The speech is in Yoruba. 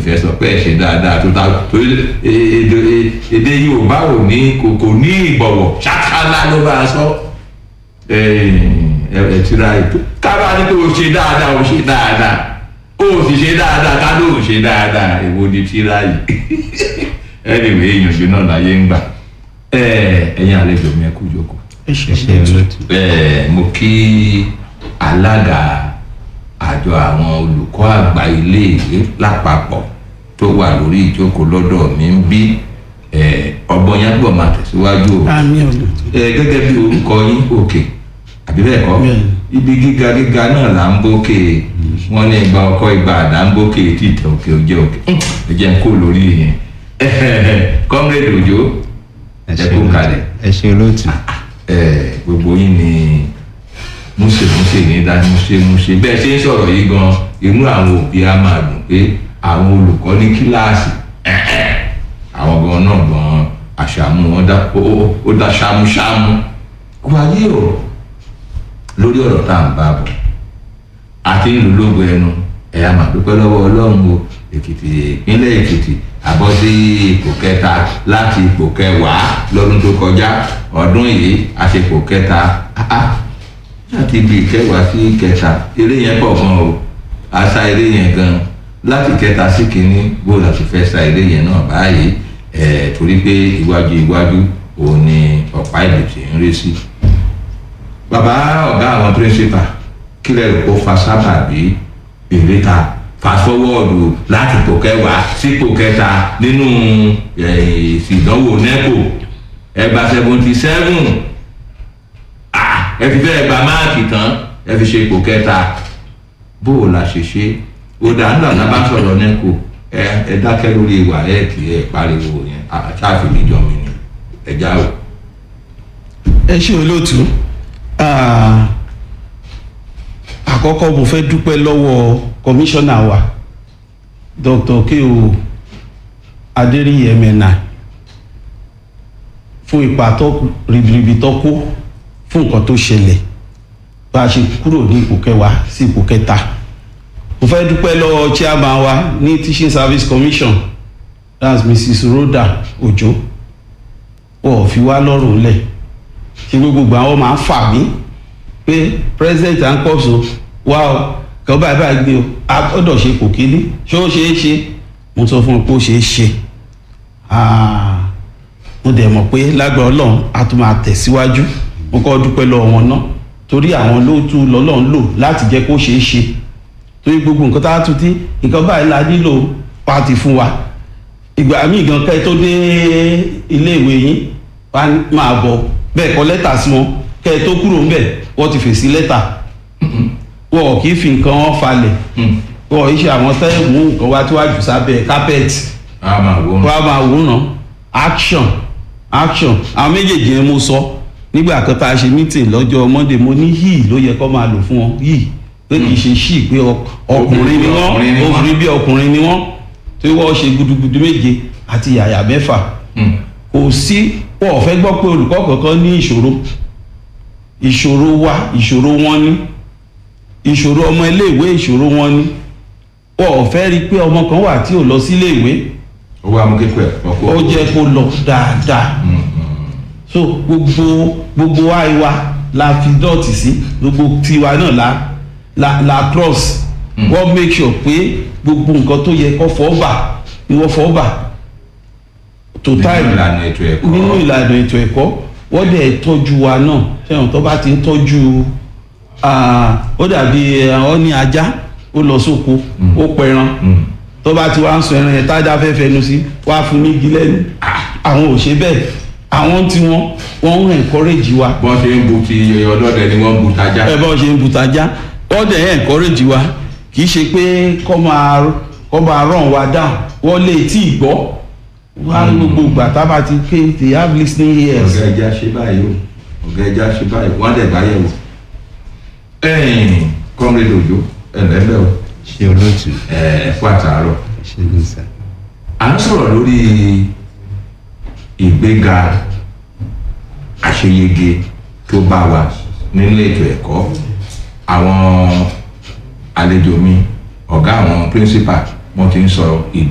fẹ́ sọ pé ẹ ṣe dáadáa tó ta torí èdè èdè yorùbá ò ní kò kò ní ìbọ̀wọ̀ ṣákálá ló bá a sọ ẹ ẹ tira ètò kábà ní pé o ṣe dáadáa o ṣe dáadáa o sì ṣe dáadáa ká ló ṣe dáadáa èwo ni tira yìí anyway ìyànjú náà láyé ń gbà ẹ ẹ̀yin àlejò mi ẹ kú jókòó ẹ ṣe ṣe olóòtú. ẹ mo kí alága àjọ àwọn olùkọ́ àgbà iléèwé lápapọ̀ tó wà lórí ìjókòó lọ́dọ̀ mi ń bí ẹ ọgbọ́n yẹn gbọ́ máa tẹ̀síwájú o àmì olóòtú ẹ gẹ́gẹ́ bí orúkọ yín òkè àbí bẹ́ẹ̀ kọ́ Bẹ́ẹ̀ni. ibi gíga gíga náà là ń bókè wọ́n ní ìgbà ọkọ ìgbà àdá ń bókè tí ìtẹ̀ òkè òjẹ́ òkè ẹ jẹ́ ń kó lórí yẹn kọ́mrẹ́dì òjò ẹ ẹ ṣe kó olóòtú. kalẹ̀ ẹ ṣe olóòtú. ẹ gbogbo yín ni múṣemúṣe ní dá múṣemúṣe bẹ́ẹ̀ ṣe ń sọ̀rọ̀ yìí gan inú àwọn òbí á máa dùn pé àwọn olùkọ́ ní kíláàsì àwọn gan náà gan àṣàmú wọn dá ó- ó- ó dá ṣámúṣámú wáyé o lórí ọ̀rọ̀ tá à ń bá bọ̀ àti ìlú lógo ẹnu ẹ̀yà máa dúpẹ́ lọ́wọ́ ọlọ́run o èkìtì ìpínlẹ̀ èkìtì àbọ̀ sí ipò kẹta láti ipò kẹwàá lọ́dún tó kọjá ọdún yìí a ṣe ipò kẹta Ah, ah. láti ibi ìkẹwàá sí kẹta eré yẹn pọ̀ gan o a sá eré yẹn gan láti kẹta sí kínní bó la ti fẹ́ sa eré yẹn náà báyìí ẹ̀ torí pé iwájú iwájú òun ni ọ̀pá ìbìtì ń rí sí bàbá ọ̀gá àwọn píríncípà kílẹ̀ rò kó fa sábàbí ìrètà fàṣọwọ́ọ̀dù láti ipò kẹwàá sípò kẹta nínú eh, èsì ìdánwò neco ẹgbà seventy seven ẹ fi fẹ́ gba máàkì tán ẹ fi ṣe ipò kẹta bó o la ṣe ṣe ó dà nígbà tá a bá sọ̀rọ̀ neco ẹ ẹ dákẹ́ lórí ìwà ẹ kì í ẹ pariwo yẹn àṣàfihàn ìjọ mi ni ẹ já o. ẹ ṣe olóòtú Ah, àkọ́kọ́ mo fẹ́ dúpẹ́ lọ́wọ́ kọmíṣánná wa dr keo adéríyẹ mẹ́nà fún ipa tó ribiribi tó kó fún nǹkan tó ṣẹlẹ̀ bá a ṣe kúrò ní ipò kẹwàá sí ipò kẹta mo fẹ́ dúpẹ́ lọ́wọ́ chairman wa ní teaching service commission that's mrs rhoda ojo wọ́n ò fi wá lọ́rùn lẹ̀ ṣe gbogbo àwọn máa ń fà mí pé president and corps o wá o kàn báyìí báyìí gbé o a gbọ́dọ̀ ṣe kò kíní ṣé ó ṣeé ṣe mo sọ fún un pé ó ṣeé ṣe Ah, mo dẹ̀ mọ̀ pé lágbára ọlọ́run a tún máa tẹ̀síwájú mo kọ́ dúpẹ́ lọ́wọ́ wọn náà torí àwọn ló tún lọ́lọ́run lò láti jẹ́ kó ṣeé ṣe torí gbogbo nǹkan tá a tún tí nǹkan báyìí la nílò pàtì fún wa ìgbà míì gan kẹ́ ẹ tó dé iléèwé yín wá máa bọ̀ bẹ́ẹ̀ kọ lẹ́tà sí wọn kẹ́ ẹ tó kúrò ńbẹ̀ wọ́n ti fèsì lẹ́tà wọ́n kì í fi nǹkan wọn falẹ̀ wọ́n yìí ṣe àwọn tẹ́ mú nǹkan wá tí wàá jù sábẹ́ kápẹ́ẹ̀tì a máa wọ́n. wọ́n á máa wòran action action àwọn méjèèjì yẹn mo sọ nígbà kan tá a ṣe meeting lọ́jọ́ monday mo ní yìí ló yẹ kó máa lò fún wọn yìí pé kì í ṣe ṣì pé ọ- ọkùnrin ni Ọkùnrin ni wọ́n wọ́n. obìnrin bí ọkùnrin ni wọ́n tí wọ́n ṣe gudugudu méje àti yàyà mẹ́fà Mm. kò sí wọn ò fẹ́ gbọ́ pé olùkọ́ kankan ní ìṣòro ìṣòro wa ìṣòro wọn ní ìṣòro ọmọ iléèwé ìṣòro wọn ní wọn ò fẹ́ rí i pé ọmọ kan wà tí ò lọ sí iléèwé owó amúkékọ̀ ẹ̀kọ́ kó. ó jẹ́ kó lọ dáadáa so gbogbo gbogbo wa wa la fi dọ́ọ̀tì sí gbogbo tiwa náà la la la cross wọ́n make sure pé gbogbo nǹkan tó yẹ kó fọ́ bà ni wọ́n fọ́ bà tó nínú time ìlànà ètò ẹ̀kọ́. nínú ìlànà ètò ẹ̀kọ́ wọ́n dẹ̀ tọ́jú wa náà fẹ́ràn tó bá ti ń tọ́jú ah, ó dàbí ọ ní ajá ó lọ sóko ó pẹran Mm. tó bá ti wá ń sọ ẹran yẹn tájà fẹ́ fẹnu sí wá fún ní igi lẹ́nu àwọn ò ṣe bẹ́ẹ̀ àwọn tí wọ́n wọ́n ń encourage wa bọ́n ṣe ń bu ti ọlọ́dẹ ni wọ́n ń bu tajá. ẹ bá ṣe ń butajá wọ́n dẹ̀ ń encourage wa kì í ṣe pé kọ́ máa kọ́ máa ràn wá down wọ́n lè tí ì gbọ́ wá gbogbo ìgbà tá a bá ti ké they have listening ears. ọ̀gá ẹja ṣe báyìí o ọ̀gá ẹja ṣe báyìí wọ́n á dẹ̀ bá yẹ̀ wò. ẹ̀yìn kọ́mrẹ́dì òjò ẹ̀lẹ́bẹ̀ o ṣe olóòtú. ẹ̀ fún àtàárọ̀. ṣe ní sà. à ń sọ̀rọ̀ lórí ìgbéga àṣeyege tó bá wa nínú ètò ẹ̀kọ́ àwọn àlejò mi ọ̀gá àwọn píríncípà wọ́n ti ń sọ